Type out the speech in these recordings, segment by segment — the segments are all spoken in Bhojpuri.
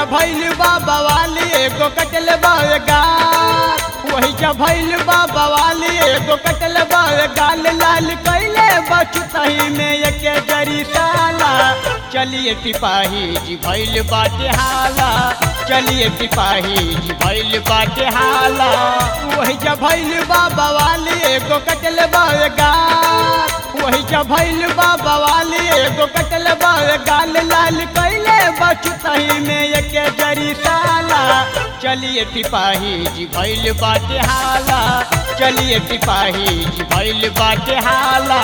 जा भैल बाबा वाली एगो कटल बागा वही जा भैल बाबा वाली एगो कटल गाल लाल कैले बचतही में एक जरी साला चलिए सिपाही जी भैल बाटे हाला चलिए सिपाही जी भैल बाटे हाला वही जा भैल बाबा वाली एगो कटल बागा वही जा भैल बाबा वाली एगो कटल गाल लाल कैले बचतही में एक जरी साला चलिए सिपाही जी भैल बाटे हाला चलिए सिपाही जी भैल बाटे हाला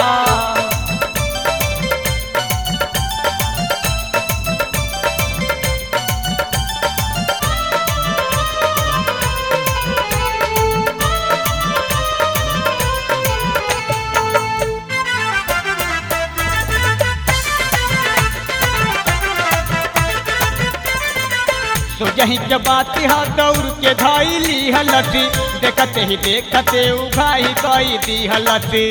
तो यही के बात हा दौड़ के धैली हलती देखते ही देखते उघाई कई दी हलती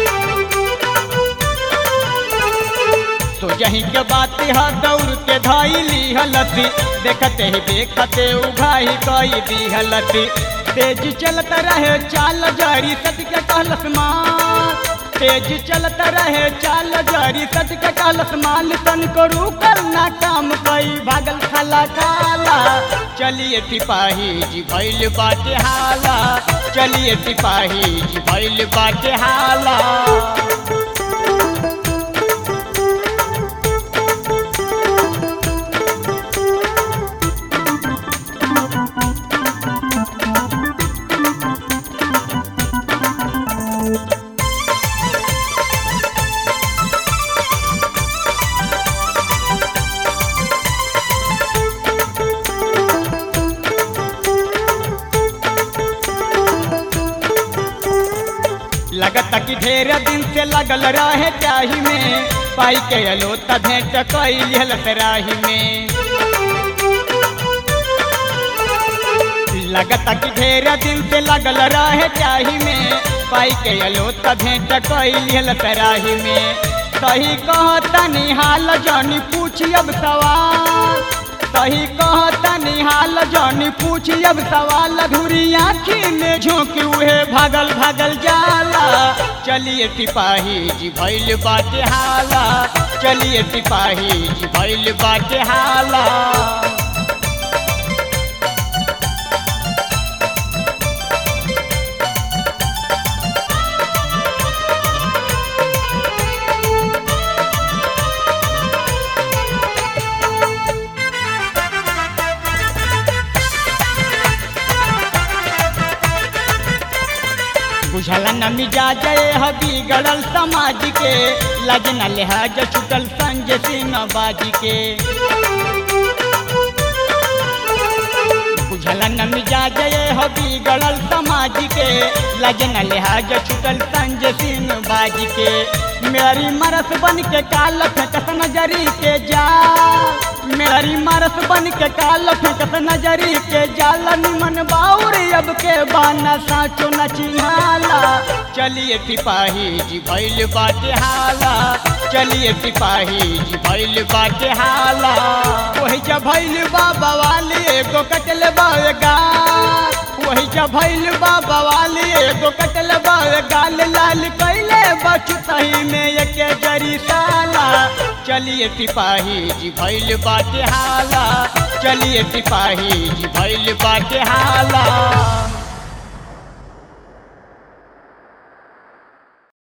तो यही के बात हा दौड़ के धैली हलती देखते ही देखते उघाई कई दी हलती तेज चलत रहे चाल जारी सत के कहलस माँ तेज चलत रहे चाल जारी सच के कहलस माल तन को रुकल ना काम कई भागल खाला काला चलिए सिपाही जी भैल बाटे हाला चलिए सिपाही जी भैल बाटे हाला लगता कि ढेर दिन से लगल रहे चाही में पाई के अलो त भेंट कैल राही में लगता कि ढेर दिन से लगल रहे चाही में पाई के अलो त भेंट कैल राही में सही कहता निहाल जानी पूछी अब सवाल सही कहता निहाल जानी पूछी अब सवाल अधूरी आँखी में झोंक उहे भागल भागल जाला चलिए सिपाही जी भैल बाटे हाला चलिए सिपाही जी भैल बाटे हाला बुझल न मिजाज हबी गड़ल समाज के लज न लिहाज छुटल संजय सिंह बाजी के बुझल न मिजाज हबी गड़ल समाज के लज न लिहाज छुटल संजय सिंह बाजी के मेरी मरस बन के काल फेंकस नजरी के जा मेरी मरस बन के काल फेंकस नजरी के जाल निमन बाउर अब के बाना साचो न चिन्हाला चलिए सिपाही जी भैल बाटे हाला चलिए सिपाही जी भैल बाटे हाला वही जा भैल बाबा वाली एगो कटल बागा वही जा भैल बाबा वाली एगो कटल गाल लाल कैले बचतही में एक जरी साला चलिए सिपाही जी भैल बाटे हाला चलिए सिपाही जी भैल बाटे हाला